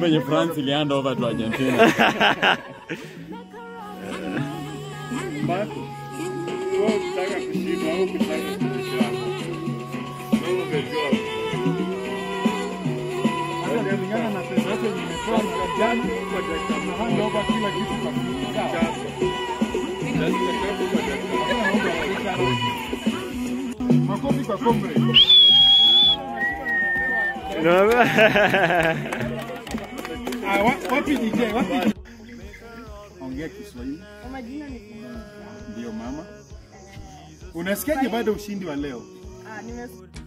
game yenye France ili hand over to Argentina. Marco, wewe unataka kushinda au unataka kushinda? Wewe umejua. Hata kulingana na pesa yote nimetoa mwaka jana, na hand over kila kitu kwa mtu. Sawa. Hakuna mambo ya kucheza. Makofi kwa comrade. Ah, wa- wapi DJ? Wapi? Ongea Kiswahili. Kwa majina ni Kidum. Ndio mama. Unasikiaje baada ya ushindi wa leo? Ah, nimes-